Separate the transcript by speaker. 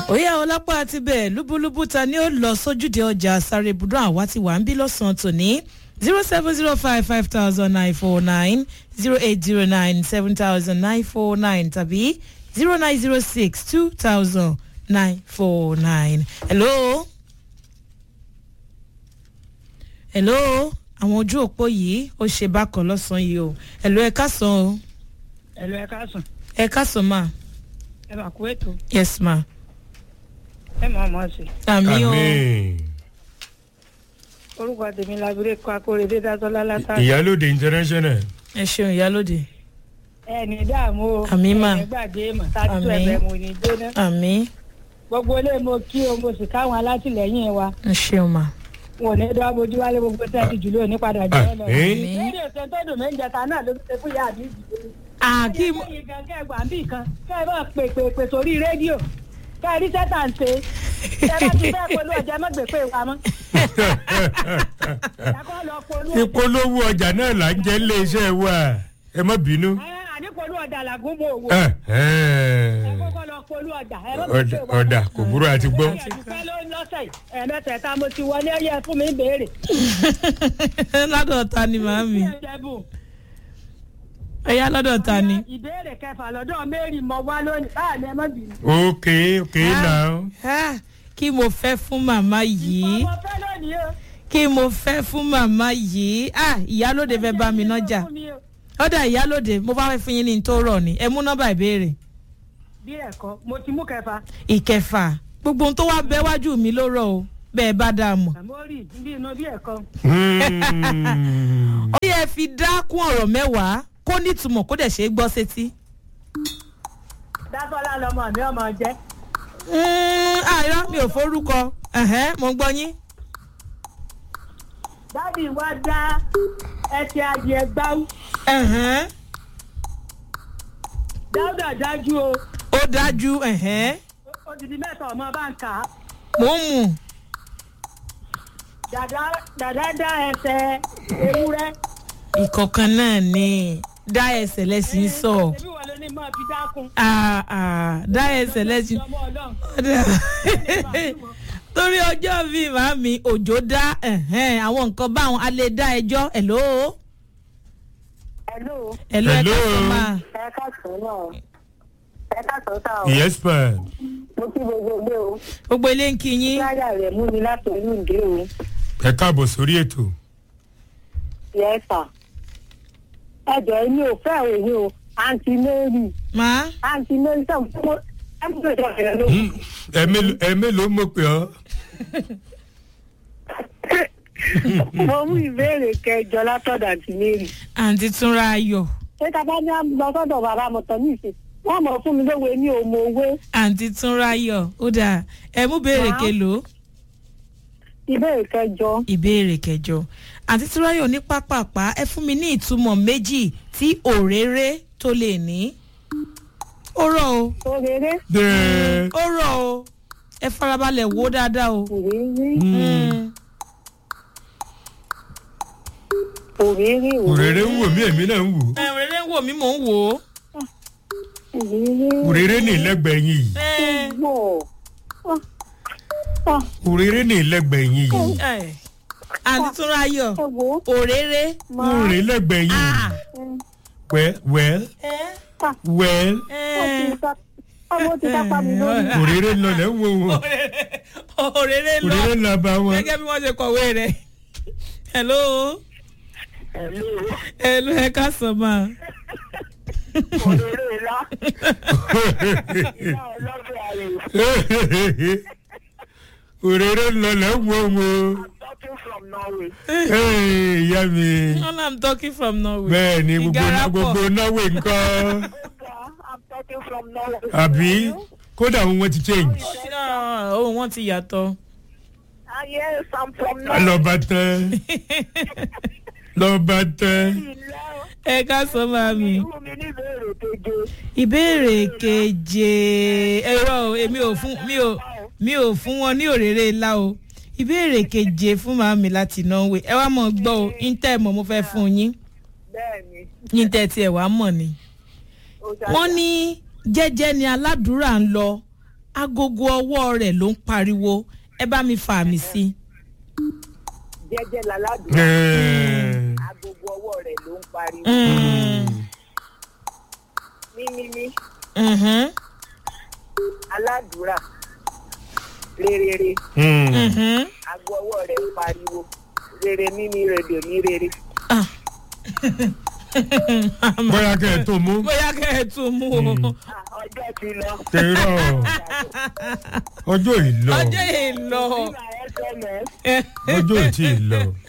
Speaker 1: òyà ọlápá àti bẹ́ẹ̀ lúbúlúbú ta ni ó lọ sójúde ọjà sáré ibùdó àwa ti wà ń bí lọ́sàn-án tòní zero seven zero five five thousand nine four nine zero eight zero nine seven thousand nine four nine tàbí zero nine zero six two thousand nine four nine. hello. hello àwọn ojú òpó yìí ó ṣe bákan lọ́sàn-án yìí o hello ẹ káàsán o
Speaker 2: ẹ̀lú ẹ káàsán
Speaker 1: ẹ káàsán ma
Speaker 2: ẹ máa kú ètò
Speaker 1: yes ma
Speaker 2: ẹ máa mọ̀ ọ́ sí.
Speaker 1: àmì o
Speaker 2: orúkọ tèmi labire kọ akóredé dátọ́lá látà.
Speaker 3: ìyálòde international
Speaker 1: ẹ ṣeun ìyálòde
Speaker 2: ẹ ní dààmú o
Speaker 1: Àmín mà.
Speaker 2: ẹ gbàgbé mà tájú
Speaker 1: Àmín.
Speaker 2: ẹ̀bẹ̀ mo ní jóná.
Speaker 1: àmì
Speaker 2: gbogbo ilé mo kí o mo sì káwọn alátìlẹyìn wa
Speaker 1: ẹ ṣeun ma
Speaker 2: wọn ò ní dọ́ bójú wálé gbogbo tẹ́tí jùlọ ní padà jẹ́ ọ lọ.
Speaker 3: Àmín.
Speaker 2: lédè ṣe tó dùn mí ń jẹta náà ló ṣe fún ìyá àbí ìdílé.
Speaker 1: àkí
Speaker 2: lẹ́yìn gan kẹgbà ń bì kan kẹ́ ẹ bá pè pè pè sórí rédíò kẹ́ ẹ rí sẹ́tà ń ṣe ẹ bá ti fẹ́ polú ọjà ẹ má gbé pé wa mọ́. ẹ kọ́ lọ polú ọjà.
Speaker 3: ìpolówó ọjà náà là ń jẹ́ iléeṣẹ́ wa ẹ má bínú.
Speaker 2: ẹ àní polú ọjà làgùn mọ́ òwò.
Speaker 3: ẹ
Speaker 2: ẹ
Speaker 3: ẹ
Speaker 2: kọ́kọ́ lọ polú ọjà ẹ má gbé pé
Speaker 3: ọ̀dà
Speaker 2: wa mọ́.
Speaker 3: ọ̀dà kò burú àti gbọ́.
Speaker 2: ẹ̀ẹ́dùfẹ́ ló ń lọ́sẹ̀ yìí ẹ̀ẹ́mẹ́tẹ̀ẹ̀ta mo ti wọlé ẹ̀yẹ fún mi béèrè.
Speaker 1: lọ́dọ̀ ta ni màámi
Speaker 2: ẹ̀ẹ́dẹ́bù
Speaker 1: ẹ̀yà lọ́dọ̀ ta ni.
Speaker 2: ìbéèrè kẹfà lọ́dọ̀ mary mọ wá lónìí báà ní ẹ má bínú.
Speaker 3: ok ok now.
Speaker 1: Ah, kí mo fẹ́ fún màmá yìí
Speaker 2: ọmọ fẹ́ lónìí o.
Speaker 1: kí mo fẹ́ fún màmá yìí ah ìyálòde fẹ́ bá mi nájà ọ̀dà ìyálòde mo bá fẹ́ fún yín ní n tó rọ̀ ni ẹ mú nọ́mbà ìbéèrè
Speaker 2: bí ẹ̀kọ́ mo ti mú kẹfà
Speaker 1: ìkẹfà gbogbo ohun tó wá bẹ́ wájú mi ló rọ̀ o bẹ́ẹ̀ bá dáa mọ̀.
Speaker 2: àmórì bí inú bí ẹ̀kọ́.
Speaker 3: Hmm.
Speaker 1: ó yẹ fi dákún ọ̀rọ̀ mẹ́wàá kó nítumọ̀ kó dẹ̀ ṣe é gbọ́ sétí.
Speaker 2: dásọ́lá lọmọ mi ọmọ jẹ́
Speaker 1: Mm, àìrọ́ mi ò forúkọ ẹ̀hẹ́n, mo ń gbọ́ yín.
Speaker 2: dádì wa dá ẹsẹ̀ adìẹ gbáwú
Speaker 1: ẹ̀hẹ́n,
Speaker 2: dáúdà dájú o
Speaker 1: ó dájú ẹ̀hẹ́n,
Speaker 2: odidi mẹ́ta ọmọ bá ń kà á
Speaker 1: mò ń mú
Speaker 2: dàdá dàdá dá ẹsẹ̀ ewúrẹ́.
Speaker 1: ìkọ̀kan náà ni dá ẹsẹ̀ lẹ́sìn sọ
Speaker 2: ẹbí wọn ló ní mọ́ fi dákun.
Speaker 1: Ah, ah, dá ẹsẹ̀ lẹ́sìn
Speaker 2: ọmọ ọlọ́run.
Speaker 1: torí ọjọ́ mi màmí òjò dá ẹ̀hẹ́n, àwọn nǹkan báwọn a lè dá ẹjọ́ ẹ̀ló
Speaker 2: hello
Speaker 1: ẹ̀ló ẹ̀ka
Speaker 3: Hello.
Speaker 1: sọ́mà
Speaker 2: ẹ káàsán náà ẹ káàsán sá o
Speaker 3: yes ma.
Speaker 2: mo kí gbogbo ilé o
Speaker 1: gbogbo ilé ń kí yín
Speaker 2: láyà rẹ̀ mú mi láti inú ìdí o
Speaker 3: ẹ káàbọ̀ sórí ètò.
Speaker 2: yẹ sà ẹ jọ èmi ò fẹ́ òye o àǹtí mary
Speaker 1: máa
Speaker 2: àǹtí mary sọ fún mo ẹ mú ìjọ rẹ ló.
Speaker 3: Hmm. ẹ mélòó- ẹ mélòó mo pè ọ́.
Speaker 2: mo mú ìbéèrè kẹjọ látọ̀dọ̀ àǹtí mary.
Speaker 1: àǹtí túnra ayọ̀
Speaker 2: ṣé ká bá ní lọ sọ́dọ̀ bàbá mọ̀tọ́ ní ìsìn wọ́n mọ̀ fún mi lówe ní òmò owó
Speaker 1: àǹtí túnra ayọ̀ ó dáa ẹ mú béèrè
Speaker 2: Máa.
Speaker 1: kelo
Speaker 2: ìbéèrè kẹjọ.
Speaker 1: ìbéèrè kẹjọ àǹtí túnra ayọ̀ ní pápápá ẹ fún mi ní ìtumọ̀ méjì tí òréré tó lè ní ó rọ̀ o
Speaker 2: òrèrè
Speaker 3: Dẹ́.
Speaker 1: ó rọ̀ o ẹ farabalẹ̀ wò ó dáadáa o.
Speaker 2: òrèrè
Speaker 1: Mm.
Speaker 2: òrèrè
Speaker 3: òrèrè ń wò mí èmi náà ń wò.
Speaker 1: ẹ òréré ń wò mí mò ń wò ó.
Speaker 2: òrèrè
Speaker 3: òrèrè ní ìlẹ́gbẹ̀ẹ́ yín yìí.
Speaker 1: ẹ
Speaker 2: gbọ́.
Speaker 3: òrèrè ní ìlẹ́gbẹ̀ẹ́ yín yìí.
Speaker 1: ẹ àǹtí túnra ayọ̀
Speaker 2: ẹ wo
Speaker 1: òréré.
Speaker 3: òrèrè lẹ́gbẹ̀ẹ́ yín yìí.
Speaker 1: Ah.
Speaker 3: well well
Speaker 1: ẹ
Speaker 3: well
Speaker 1: ẹ
Speaker 2: ọmọ ti dápa mi lórí.
Speaker 3: òrèrè ń lọ lẹ́ ń wò wọ́n.
Speaker 1: òréré lọ
Speaker 3: òrèrè ń lọ bá wọn.
Speaker 1: gẹ́gẹ́ bí wọ́n ṣe kọ̀wé rẹ̀. hello hello ẹ ká sọ ma.
Speaker 2: òrèrè ńlá ọlọ́gbẹ̀ ààrẹ
Speaker 3: òrèrè ń lọ lẹ́ ń wò wọ́n.
Speaker 2: talking from norway.
Speaker 3: Hey, ìyá mi.
Speaker 1: all i'm talking from norway.
Speaker 3: bẹ́ẹ̀ ni gbogbo
Speaker 1: Ìgárá pọ̀.
Speaker 3: gbogbo náwó nǹkan.
Speaker 2: i'm talking from norway.
Speaker 3: àbí kódà òun wọn ti change.
Speaker 1: Ah, ohun wọn ti yàtọ̀.
Speaker 2: ah yes i'm from norway.
Speaker 3: lọ́ba tán lọ́ba tán.
Speaker 1: ẹ ká sọ ma mi.
Speaker 2: fún mi ní ìbéèrè keje.
Speaker 1: ìbéèrè keje ẹ̀rọ o, èmi ò fún mi ò mi ò fún wọn ní òrèrè ńlá o ìbéèrè keje fún màmí láti norway ẹ wá mọ̀ gbọ́ o intẹ́ mọ̀ mo fẹ́ fún yín
Speaker 2: bẹ́ẹ̀ni
Speaker 1: intẹ́ tiẹ̀ wá mọ̀ ni.
Speaker 2: ó dáa.
Speaker 1: wọ́n ní jẹ́jẹ́ ni aládùúrà ń lọ agogo ọwọ́ rẹ̀ ló ń pariwo ẹ bá mi fa àmì sí i.
Speaker 2: jẹ́jẹ́ láládùn
Speaker 3: Ẹ̀ẹ́.
Speaker 2: agogo ọwọ́ rẹ̀ ló ń pariwo
Speaker 1: Mm,
Speaker 2: mímímí
Speaker 1: mhm,
Speaker 2: aládùúrà rerere
Speaker 3: Mm.
Speaker 1: mhm.
Speaker 2: ago ọwọ́ rẹ̀ ń pariwo rere mímí rèdò ní rere.
Speaker 1: Ah.
Speaker 3: bóyá kẹ́ ẹ tó mú.
Speaker 1: bóyá kẹ́ ẹ tún mú o.
Speaker 2: Ah, ọjọ́ ti lọ.
Speaker 3: tẹ̀rọ ọjọ́ ìlọ
Speaker 1: ọjọ́ yìí lọ.
Speaker 2: nígbà sms
Speaker 3: ọjọ́ ìtì ìlọ.